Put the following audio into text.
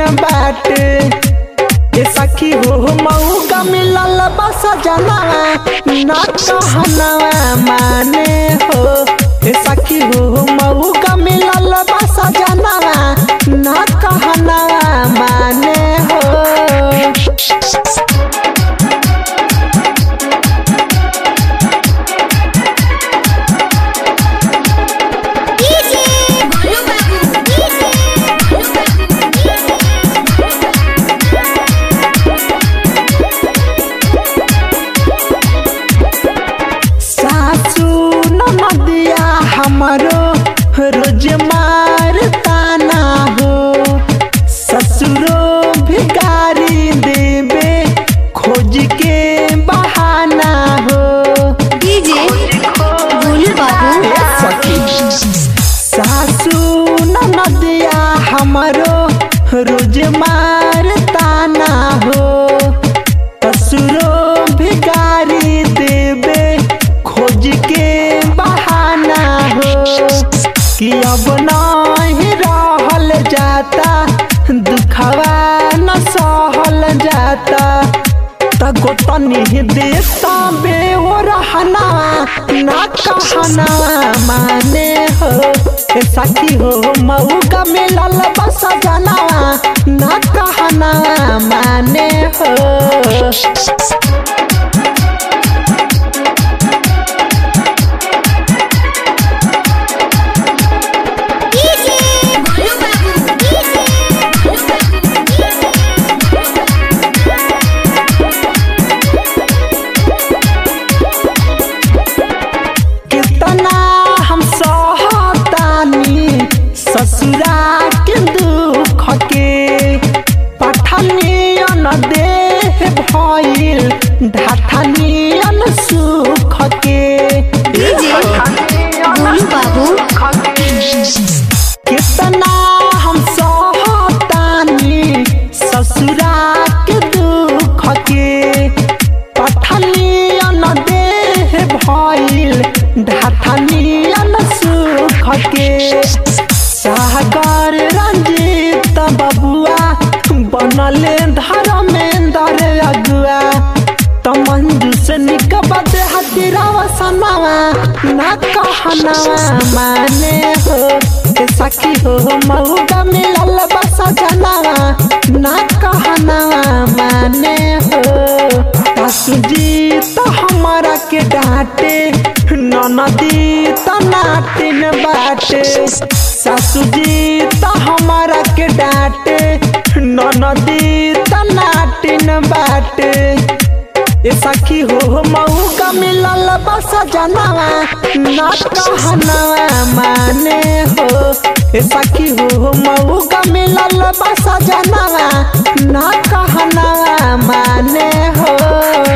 बाटे ए सखी हो मऊ का मिलल बस जनावा ना कहनावा माने हो ए सखी हो मऊ का मिलल बस जनावा ना कहनावा माने हो डीजे बोलू बाबू डीजे बोलू सासू नदिया हमरो रोज मार ताना हो ससुरो भिकारी देवे खोज के बहाना हो डीजे बोलू बाबू ए सखी सासू नदिया हमरो रोज मार ताना हो ससुरो भिकारी देवे खोज के बहाना हो कि अब नहीं रहल जाता दुखवा न सहल जाता तगो तनी देता बे हो रहना ना कहना माने हो ए सखी हो मऊ का मिलल बस जनावा ना कहना माने हो डीजे बोलू बाबू डीजे बोलू कितना हम सहतानी ससुरा के दुख के पठनियन देह भइल ढाठनियन सुख के डीजे बोलू बाबू कितना हम सहतानी ससुरा के दुख के पठनियन देह भइल ढाठनियन सुख के सागर रंजीत बबुआ बनले धर्मेंद्र अगुआ त मंजू से निकबत हतिरावा सनावा ना कहनावा माने हो ए सखी हो मऊगा मिलल बस जनावा ना कहनावा माने हो सासू जी तो हमारा के डांटे ननदी तो नाटिन बाटे सासू जी तो हमारा के डांटे ननदी तो नाटिन बाटे ए सखी हो मऊ का मिलल बस जनावा ना कहनावा माने हो ए सखी हो मऊ का मिलल बस जनावा ना कहनावा माने हो